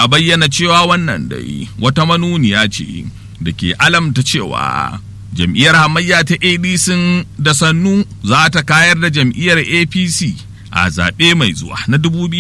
ya bayyana cewa wannan dai wata manuniya ce da ke alamta cewa jam'iyyar hamayya ta adc da sannu za ta kayar da jam'iyyar apc a zaɓe mai zuwa na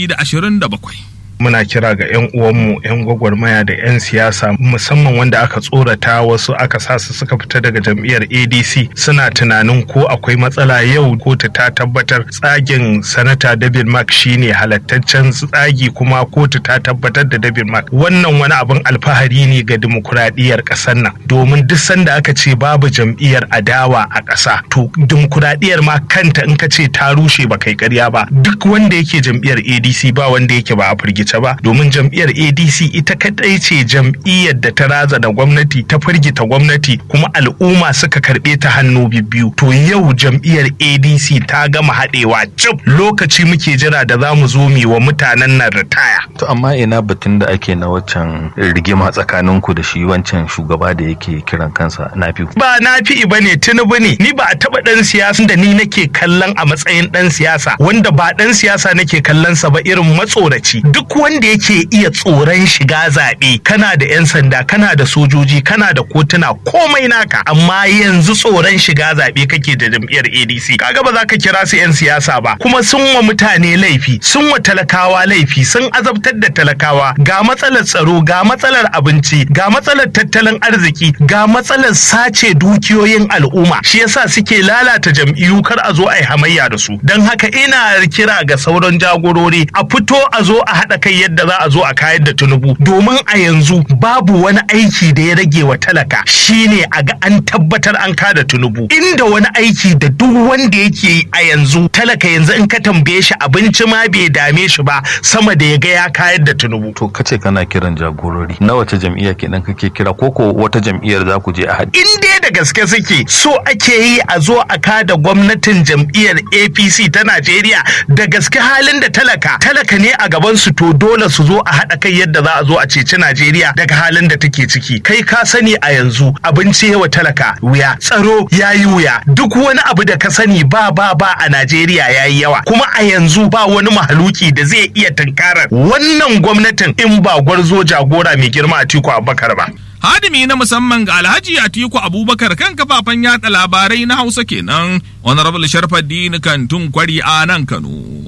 2027 muna kira ga 'yan uwanmu 'yan gwagwarmaya da 'yan siyasa musamman wanda aka tsorata wasu aka sa su suka fita daga jam'iyyar adc suna tunanin ko akwai matsala yau kotu ta tabbatar tsagin sanata david mark shine halattaccen tsagi kuma kotu ta tabbatar da david mark wannan wani abin alfahari ne ga dimokuraɗiyyar ƙasar nan domin duk sanda aka ce babu jam'iyyar adawa a ƙasa to dimokuraɗiyyar ma kanta in ka ce ta rushe ba kai ƙarya ba duk wanda yake jam'iyyar adc ba wanda yake ba a firgice ba domin jam'iyyar adc ita kadai ce jam'iyyar da ta raza da gwamnati ta firgita gwamnati kuma al'umma suka karbe ta hannu biyu to yau jam'iyyar adc ta gama haɗewa cif lokaci muke jira da za mu zo mi wa mutanen nan ritaya To amma ina batun da ake na waccan rigima tsakaninku da shi wancan shugaba da yake kiran kansa nafi. ba na fi ba ne tinubu ne ni ba a taba dan siyasa da ni nake kallon a matsayin dan siyasa wanda ba dan siyasa nake kallon sa ba irin matsoraci duk wanda yake iya tsoron shiga zaɓe kana da 'yan sanda kana da sojoji kana da kotuna komai naka amma yanzu tsoron shiga zaɓe kake da jam'iyyar adc kaga ba za ka kira su 'yan siyasa ba kuma sun wa mutane laifi sun wa talakawa laifi sun azabtar da talakawa ga matsalar tsaro ga matsalar abinci ga matsalar tattalin arziki ga matsalar sace dukiyoyin al'umma shi yasa suke lalata jam'iyyu kar a zo a yi hamayya da su don haka ina kira ga sauran jagorori a fito a zo a haɗa kai yadda za a zo a kayar da tunubu domin a yanzu babu wani aiki da ya rage wa talaka shine a ga an tabbatar an kada tunubu inda wani aiki da duk wanda yake yi a yanzu talaka yanzu in ka tambaye shi abinci ma bai dame shi ba sama da ya ga ya kayar da tunubu To kace kana kiran jagorori na wace jam'iyya kenan kake kira ko ko wata jam'iyyar za ku je a haɗe. in dai da gaske suke so ake yi a zo a kada gwamnatin jam'iyyar apc ta najeriya da gaske halin da talaka talaka ne a gaban su to dole su zo a haɗa kai yadda za a zo a ceci najeriya daga halin da take ciki kai ka sani a yanzu abinci yawa talaka wuya tsaro ya yi wuya duk wani abu da ka sani ba ba ba a najeriya ya yi yawa kuma a yanzu ba wani mahaluki da zai iya tunkarar wannan gwamnatin in ba gwarzo jagora mai girma a tiku abubakar ba hadimi na musamman ga alhaji atiku abubakar kan kafafen yada labarai na hausa kenan honorable sharfaddin kantun kwari a nan kano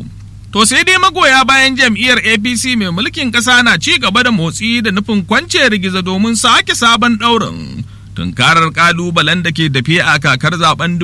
to sai dai magoya bayan jam'iyyar apc mai mulkin ƙasa na ci gaba da motsi da nufin kwance rigiza domin sake sabon ɗaurin tunkarar ƙalubalen da ke tafiya a kakar zaben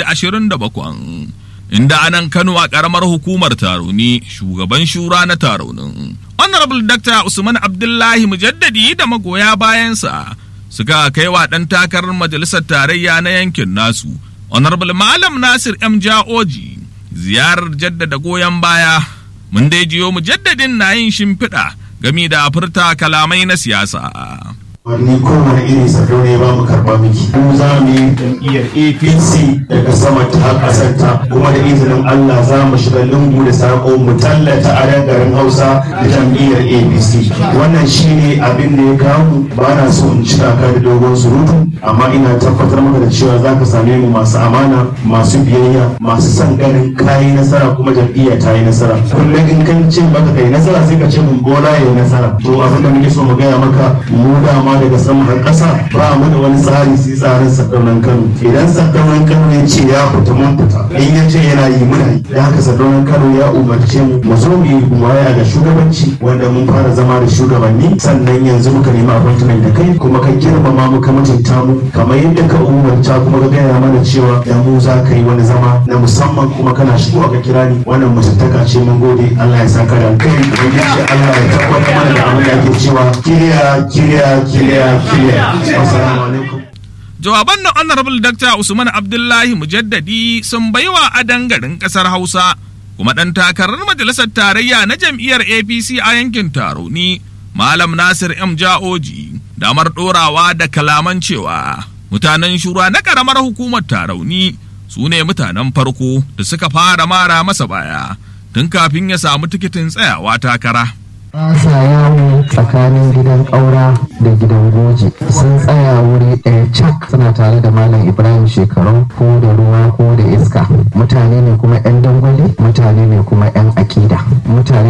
2027 inda anan kano a ƙaramar hukumar taroni shugaban shura na taronin honorable dr usman abdullahi mujaddadi da magoya bayansa suka kai wa ɗan takarar majalisar tarayya na yankin nasu honorable malam nasir m ja'oji ziyarar jaddada goyon baya mun dai jiyo mujaddadin na yin shimfiɗa gami da furta kalamai na siyasa wani kowane irin salo ne ba mu karba miki mu za mu yi jam'iyyar apc daga sama ta kasar ta kuma da izinin allah za mu shiga lungu da sako mu tallata a nan garin hausa da jam'iyyar apc wannan shine abin da ya kawo mu ba na so in cika ka da dogon surutu amma ina tabbatar maka da cewa za ka same mu masu amana masu biyayya masu son ganin kayi nasara kuma jam'iyya ta yi nasara kullum in kan ce maka kai nasara sai ka ce mun bola ya yi nasara to abin da muke so mu gaya maka mu dama daga sama har ƙasa ba mu da wani tsari sai tsarin sakaunan kano idan sakaunan kano ya ce ya fita mun fita in ya ce yana yi muna yi da haka sakaunan kano ya umarce mu mu zo mu yi baya ga shugabanci wanda mun fara zama da shugabanni sannan yanzu muka nemi appointment da kai kuma ka girmama mu ka mutunta mu kamar yadda ka umarta kuma ka gaya mana cewa da mu za ka yi wani zama na musamman kuma kana shigo ka kira ni wannan mutuntaka ce mun gode Allah ya saka da kai ubangiji Allah ya tabbatar mana da abin da ake cewa kiriya kiriya kiriya kiriya assalamu alaikum jawaban na honorable dr usman abdullahi mujaddadi sun baiwa adan garin kasar hausa kuma ɗan takarar majalisar tarayya na jam'iyyar apc a yankin taroni malam nasir m ja'oji damar ɗorawa da kalaman cewa mutanen shura na ƙaramar hukumar tarauni su ne mutanen farko da suka fara mara masa baya tun kafin ya samu tikitin tsayawa takara ba sa yawo tsakanin gidan ƙaura da gidan goji sun tsaya wuri ɗaya cak suna tare da malam ibrahim shekaru ko da ruwa ko da iska mutane ne kuma 'yan dangwale mutane ne kuma 'yan akida mutane